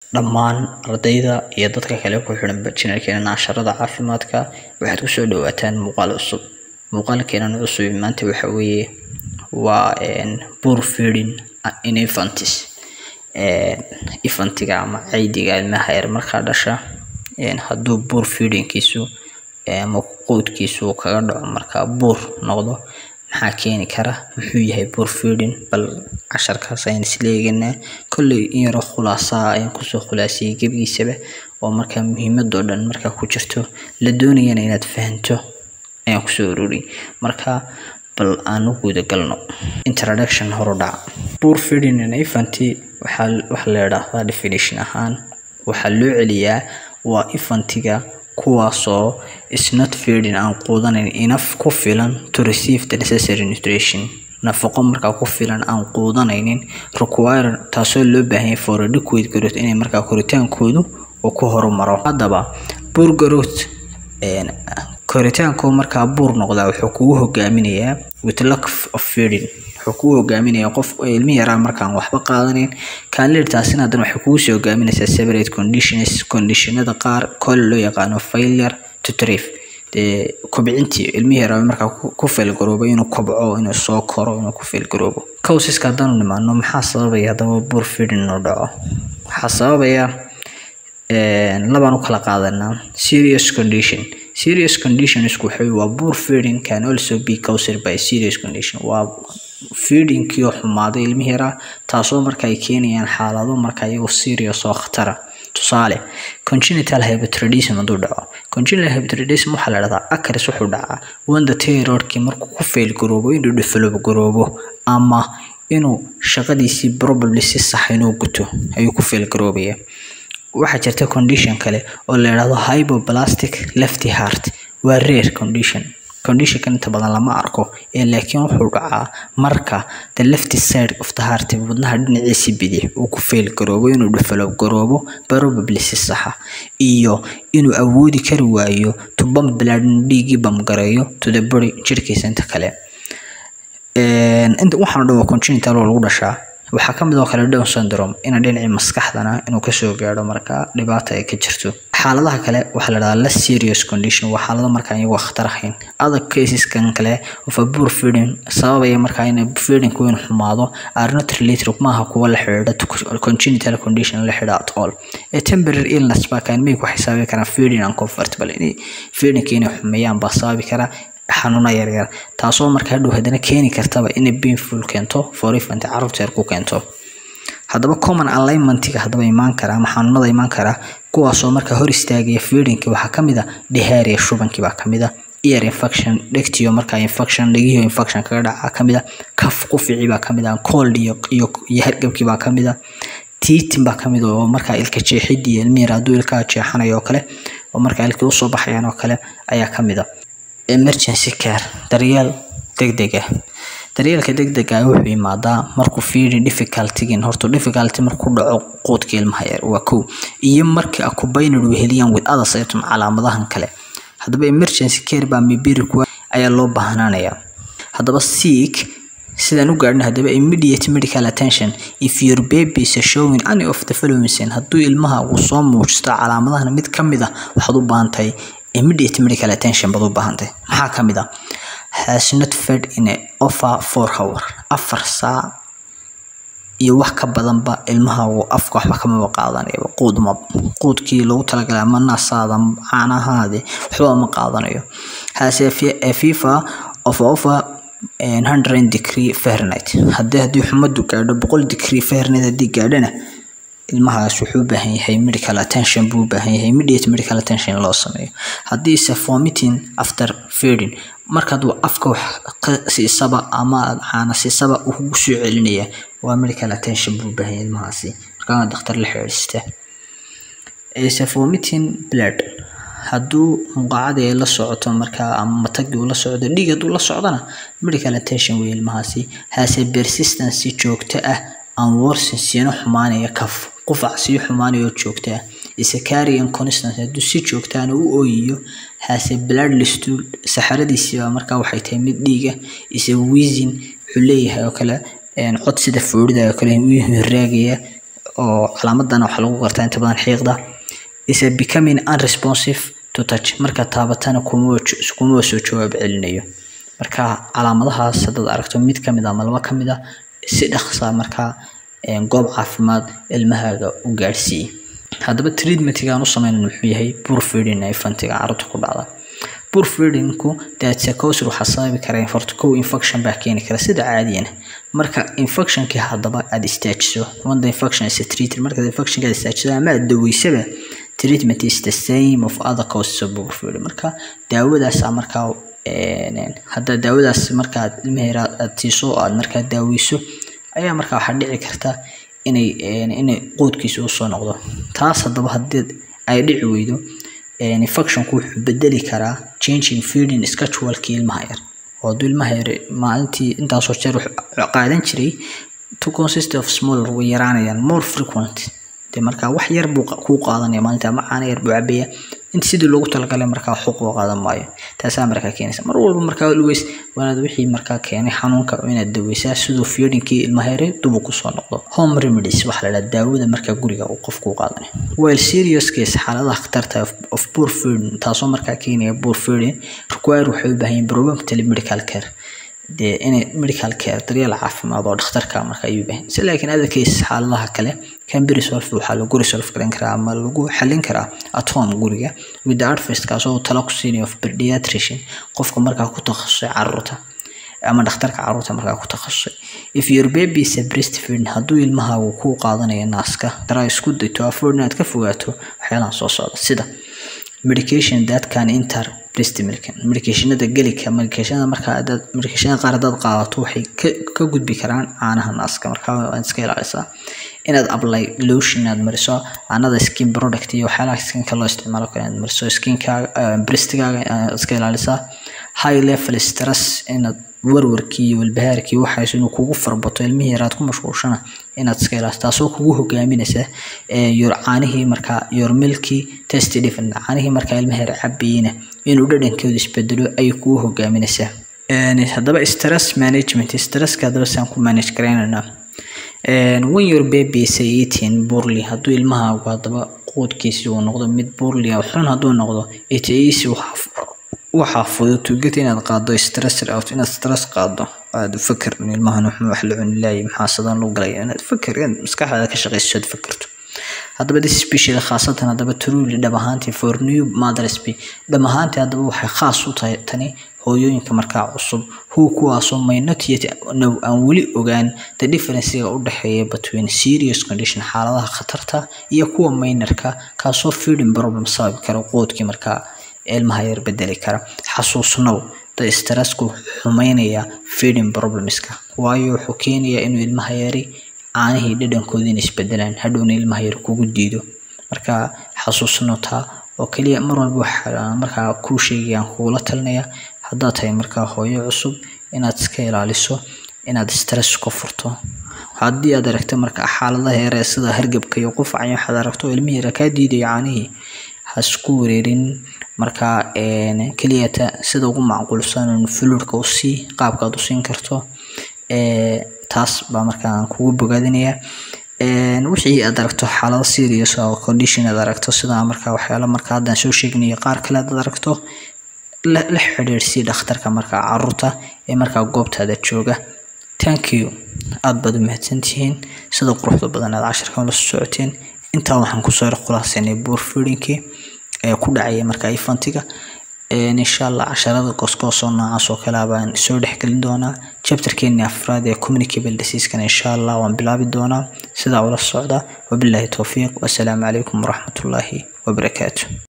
dhammaan ardayda iyo dadka kale ku xidhan janalkeena nasharada caafimaadka waxaad kusoo dhawaataan muuqaal cusub muuqaalkeenan cusub maanta waxa weeye waa poor feeding in infantis infantiga ama caydiga ilmaha yar markaa dhasha hadduu buur feedingkiisu ama quudkiisu kaga dhaco markaa buur noqdo maxaa keeni kara muxuu yahay buur feeding bal casharkaas ayaan isla eeganaa kolley in yaroo khulaasaa ayaan kusoo khulaasiyey gebigiisaba oo markaa muhiimadoo dhan markaa ku jirto la doonayana inaad fahanto ayaan kusoo ururiyey marka bal aan u guda galno introduction horu dhaca poor feeding in infanty waxaa waxa la idhaahdaa definition ahaan waxaa loo celiyaa waa infantiga kuwaasoo is not feeding aan quudanayn enough ku filan to receive the necessary nutrition nafaqo markaa ku filan aan quudanaynin require taasoo loo baahanyay for adequate growth inay markaa koritaankoodu uu ku horumaro haddaba poor growth koritaanku markaa buur noqdaa wuxuu kugu hogaaminayaa with lack of feeding wuxuu kugu hogaaminayaa qof ilmi yaraa markaan waxba qaadanayn kaalirtaasina haddana waxay kugu soo hogaaminaysaa separate conditions conditionada qaar kole loo yaqaano failure to thrive dee kobcintii ilmi yaraa markaa ku failgaroobo inuu kobco inuu soo koro inuu ku failgaroobo causeska haddaanu nimaano maxaa sababaya haddaba buur feeding inuu dhaco waxaa sababaya labaan u kala qaadanaa serious condition serious conditionsku waxay waa poor feeding can also be caused by serious condition waa feedingkii oo xumaaday ilmihi yaraa taasoo marka ay keenayaan xaalado marka iyagoo serious oo khatara tusaale congenital hypothyroidism hadduu dhaco congenital hypothyroidism waxaa la dhahdaa acris wuxuu dhacaa wanda thyroidkii markuu ku fail garoobo inuu develop garoobo ama inuu shaqadiisii probably si sax inuu guto ayuu ku fail garoobaya waxaa jirta condition kale oo la yidhaahdo hypoplastic lefty heart waa rare condition conditionkan inta badan lama arko ee laakiin wuxuu dhacaa marka the left side of the heart wadnaha dhinaciisi bidix uu ku fail garoobo inuu develop garoobo probably si saxa iyo inuu awoodi kari waayo to bump blood inuu dhiiggii bamgareeyo to the body jirkiisa inta kale inta waxaan dhan waa congenital oo lagu dhashaa waxaa kamid oo kale down syndrome ina dhinacii maskaxdana inuu kasoo gaadho markaa dhibaata ay ka jirto xaaladaha kale waxaa la dhahdaa less serious condition waa xaalado markaa iyagoo khatar ahayn other caseskan kale of a poor feeding sababaya markaa in feeding weyn xumaado are not related maaha kuwa la xidhiidha to congenital condition la xidhiidha at all a temporary illness baa kaan may ku xisaabi karaan feeding uncomfortable inay feedingka inay xumeeyaan baa sababi kara xanuuna yaryar taasoo marka hadhow haddana keeni kartaba inay painful keento for infant carruurta yar ku keento haddaba common alignmentiga haddaba imaan kara ama xanuunada imaan kara kuwaasoo marka hor istaagaya feedingki waxaa kamid a diharia shubankii baa kamid a ear infection dhegtiyo markaa infection dhegihiyo infection kaga dhaca kamid a kaf qufici baa kamid a cold iyo iyo iyo hargabkii baa kamid a tiitin baa kamid oo markaa ilka jeexidii ilmiyar hadduu ilkaha jeexanayo oo kale oo markaa ilkii usoo baxayaan oo kale ayaa kamid a emergency care daryeel degdeg ah daryeelka degdega ah wuxuu imaadaa markuu fiiri difficultigin horta difficulty markuu dhaco quudka ilmaha yar waa kow iyo markii accompanied weheliyaan with other symptom calaamadahan kale haddaba emergency care baa mibiri kuwa ayaa loo baahnaanayaa haddaba sick sidaan u gaadhin haddaba immediate medical attention if your baby is showing any of the following sign hadduu ilmaha uu soo muujisto calaamadahan mid ka mid ah waxaad u baahan tahay immediate medical attention baad u baahantay maxaa ka mid ah has not fed in a over four hour afar saac iyo wax ka badanba ilmaha uu afka waxba kamaba qaadanayaba quud ma quudkii loogu talagalay ama naasaada caanahaadi waxba ma qaadanayo has a fifa of over hundred degree fahrenheit haddii haddii xumadu gaadho boqol degree fahrenheit haddii gaadhana ilmahaas wuxuu u baahan yahay medical attention buu u baahan yahay immediate medical attention loo sameeyo haddii se vomiting after feeding markaad afka wax ka siisaba ama caana siisaba uu kugu soo celinaya waa medical attention buu u baahan yahay ilmahaasi markaa dhakhtar la xiriirista se vomiting blood hadduu muqaacadii ay la socoto markaa ama matagii uu la socdo dhiig hadduu la socdona medical attention wey ilmahaasi hase persistence joogto ah aan worsen siina xumaanaya kaf qufac sii xumaanaya oo joogta ah isacarian constant hadduu si joogtaana u ooyiyo hase bloodless stool saxaradiisiiba markaa waxay tahay mid dhiiga isa wheezing wuxuu leeyahay oo kale cod sida foorida oo kale wuu raagaya oo calaamadana waxaa lagu gartaa inta badan xiiqda is a becoming unresponsive to touch marka taabatana kuma kuma soo jawaab celinayo marka calaamadahaas haddaad aragto mid ka mid ah ama laba ka mid ah si dhaqsa markaa goob caafimaad ilmahaaga u gaadhsiiye haddaba treatmentigaan u sameynan muxuu yahay poor feeding infantiga carruurta ku dhacda poor feedingku diaticosur waxaa sababi kara horta kow infection baa keeni kara sida caadiyana marka infectionkii haddaba aada istaajiso when the infection is treated marka infectionka aad istaajiso ama aad daweysaba treatment is the same of other causes of poor feeding marka daawadaasa markaa hadda daawadaas markaad ilmaheera aad siiso aad markaa daaweyso ayaa markaa waxaa dhici karta inay inay qoodkiisa usoo noqdo taas haddaba haddii ay dhici weydo infectionku wuxuu bedeli karaa changing feeding schedulekii ilmaha yar oo hadduu ilmaha yar maalintii intaasoo jeer qaadan jiray to consist of smaller way yaraanayaan more frequent de markaa wax yar buu kuu qaadanaya maalinta ama caana yar buu cabaya inta sidii loogu talagalay markaa xuq loo qaadan maayo taasaa markaa keenaysa mar walba markaa lugeys waanaad wixii markaa keenay xanuunka inaad daweysaa siduu fiidinkii ilmaha yare dubu kusoo noqdo home remedies waxaa la dhaha daawada markaa guriga uu qofku u qaadanay while serious case xaaladaha khatarta of poor feeding taasoo markaa keenaya poor feeding require waxay u baahan yihin promptly medical care dee inay medical care daryeel caafimaad oo dhakhtarka marka ayuu baahan si laakiin other case xaaladaha kale can be resolved waxaa lagu resolve garan karaa ama lagu xallin karaa at home guriga with the advice kaasoo talo ku siinaya of pediatrician qofka markaa ku takhasusay caruurta ama dhakhtarka caruurta markaa ku takhasusay if your baby is a breastfeeding hadduu ilmahaagu kuu qaadanayo naaska daraa isku dayto afford inaad ka fogaato waxyaalahan soo socda sida medication that can enter breast milk medicationada gelika medicationada markaa hadaad medicationada qaar hadaad qaadato waxay ka ka gudbi karaan caanaha naaska markaa waad iska ilaalisaa inaad apply lotion inaad mariso another skin product iyo waxyaalaha skinka loo isticmaalo kale inaad mariso skinkaaga breastigaaga inaad iska ilaalisaa high level stress inaad warwarkii iyo walbahaarkii waxaas inuu kugu farbato ilmihii yaraad ku mashquulshana inaad iska ilaaliso taasoo kugu hogaaminaysa yor caanihii markaa yor milkii test different caanihii markaa ilmaha yar cabayina inuu dhadhankooda isbedelo ayay kugu hogaaminaysaa haddaba stress management stresska haddaba saan ku manage garaynaynaa when your baby is eating poorly hadduu ilmahaagu haddaba quudkiisi uu noqdo mid poorly xun hadduu noqdo it is waxaa fudud to get inaad qaado stress out inaad stress qaado aad fakir in ilmahan wuxuu wax la cuni laayay maxaa sidan loo galaya inaad fakir inaad maskaxdaada ka shaqayso aad fakirto haddaba this special khaasatan haddaba truly dhab ahaantii for new mothers be dhab ahaantii haddaba waxay khaas u tahay tani hooyooyinka markaa cusub who kuwaasoo may not yet know aan weli ogaan the differencega u dhexeeya between serious condition xaaladaha khatarta iyo kuwa minorka kaasoo feeding problem sababi kara qoodkii markaa ilmaha yar bedeli kara xasuusnow da stressku xumeynaya feeding problemska waayo wuxuu keenayaa inuu ilmaha yari caanihii dhadhankooda in isbedelaan hadhowna ilmaha yar kugu diido marka xasuusno taa oo keliya mar walba waxaa markaa kuu sheegayaan kugula talinaya haddaad tahay markaa hooyo cusub inaad iska ilaaliso inaad stress ka furto haddii aad aragto marka xaaladaha yare sida hargabka iyo qufaca iyo waxaad aragto ilmihii yara kaa diidayo caanihii ha isku wareerin markaa keliyata sida ugu macquulsan fluidka u sii qaabkaad u siin karto taas baa markaa kugu bogaadinaya wixii aad aragto xaalado serious oo condition aad aragto sida markaa waxyaalo markaa haddaan soo sheegnayo qaar kale aad aragto la xidhiidhsii dhakhtarka markaa caruurta ee markaa goobtaada jooga thank you aad baad u mahadsantihiin sida quruxda badan aad casharkan la socoteen intaa waxaan kusoo khulaasanay buur feedinkii ee ku dhacaya markaa ifantiga insha allah casharada goosgoosoo noocaas oo kale baan soo dhexgelin doonaa chapterkeeni afraad ee communicable diseasekana insha allah waan bilaabi doonaa sidaa ula socda wabilaahi towfiiq wasalaamu calaykum waraxmatullaahi wabarakaatu